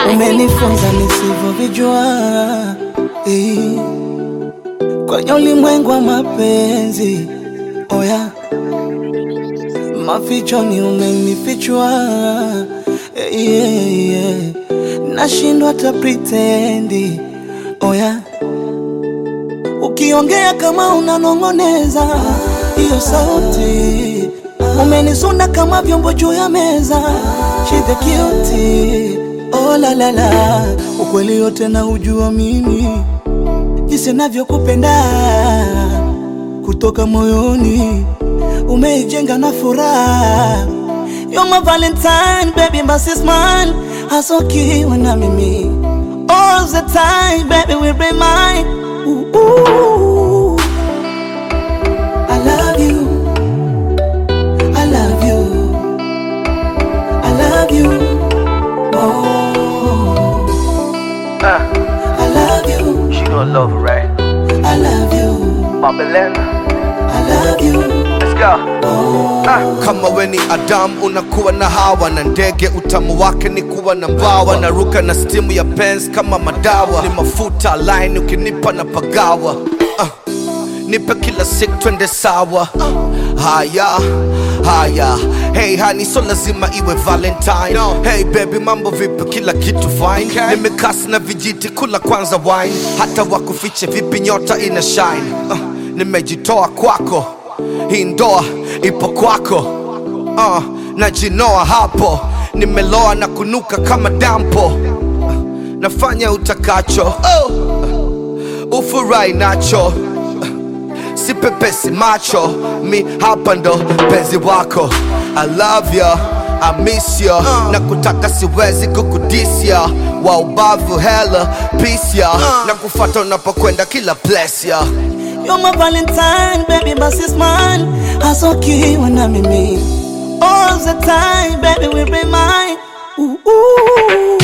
umenifunza nisivyovijua eh. kwenye ulimwengu wa mapenzi oya mafichoni umenifichua eh, yeah, yeah. nashindwa hata pritendi oya ukiongea kama unanong'oneza hiyo sauti umenisunda kama vyombo juu ya meza shide kioti oh, la, la, la. ukweli yote na ujua mimi jinsi navyokupenda kutoka moyoni umeijenga na furaha You're my valentine baby my sis man hasokiwa na mimi all the time baby will be mine ooh, ooh. I love you I love you I love you oh I love you She gonna love it, right? I love you Mama Elena, I love you let's go. kama we ni Adamu unakuwa na Hawa na ndege, utamu wake ni kuwa na mbawa, naruka na stimu ya penzi kama madawa, ni mafuta line ukinipa na pagawa uh, nipe kila siku twende sawa uh, haya haya Hey honey, so lazima iwe Valentine Hey baby, mambo vipi? Kila kitu fine Nimekasi na vijiti, kula kwanza wine Hata wakufiche vipi, nyota ina shine uh, Nimejitoa kwako hii ndoa ipo kwako uh, najinoa hapo nimeloa na kunuka kama dampo uh, nafanya utakacho oh, uh, ufurahi nacho uh, sipepesi macho mi hapa ndo penzi wako I love ya I miss ya na kutaka siwezi kukudisia wa ubavu hella peace ya na kufata unapokwenda kila place ya You're my valentine baby my sis man hasokiwa na mimi all the time baby will be mine ooh, ooh.